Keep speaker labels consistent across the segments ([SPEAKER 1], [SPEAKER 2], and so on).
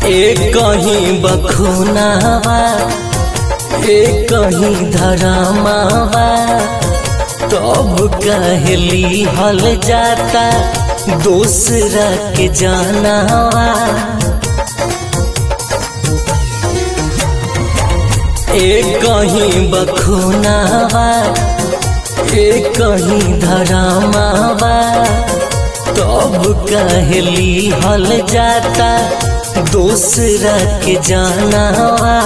[SPEAKER 1] एक कहीं बखुनावा एक कहीं धरामावा तब कहली हल जाता दूसरा के जानावा एक कहीं बखुनावा एक कहीं धरामावा तब कहली हल जाता दूसरा के जानावा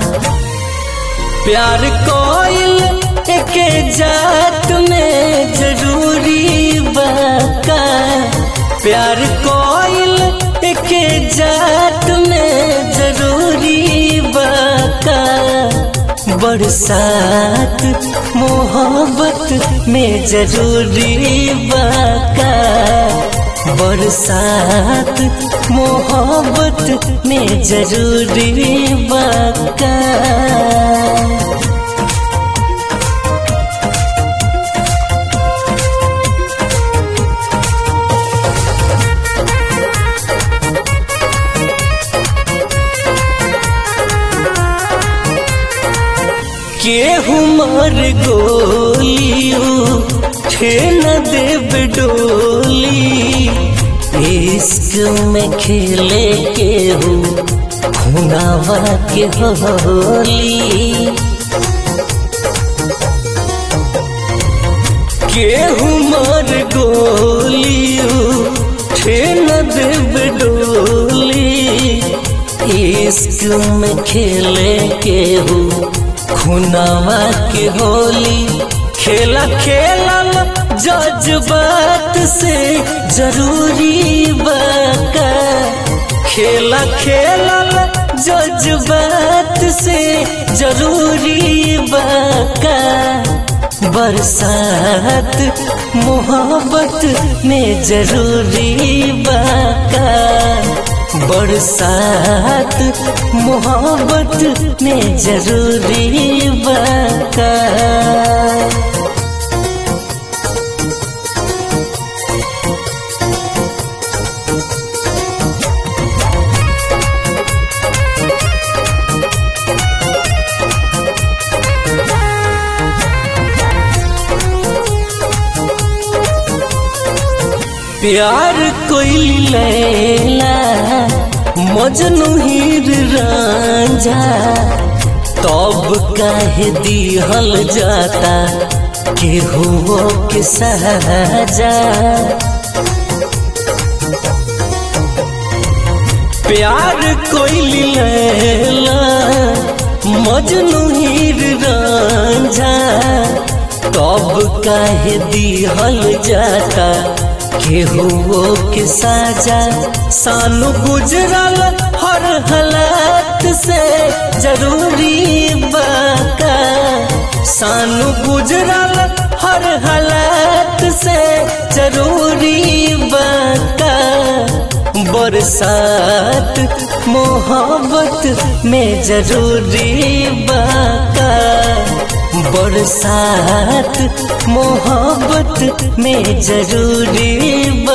[SPEAKER 1] प्यार कोइल के जात में जरूरी बाका प्यार कोइल के जात में जरूरी बाका बरसात मोहब्बत में जरूरी बाका बरसात मोहब्बत में जरूरी बाका केहू मर गोलियो ठे न देव डोली इश्क में खेले केहू खुनावा के होली केहू मर गोलियो ठे न देव डोली इश्क में खेले केहू खुनावा के होली खेला खेलल जज्बात से जरूरी बाका खेला खेलल जज्बात से जरूरी बाका बरसात मोहब्बत में जरूरी बाका बरसात मोहब्बत में जरूरी बाका प्यार कोई लैला मजनू हीर रांझा तब काहे दिहल जाता केहू के सहजा प्यार कोई लैला मजनू हीर रांझा तब काहे दिहल जाता केहू के साजा सानू गुजरल हर हालात से जरूरी बाका सानू गुजरल हर हालात से जरूरी बाका बरसात मोहब्बत में जरूरी बाका बरसात मोहब्बत में जरूरी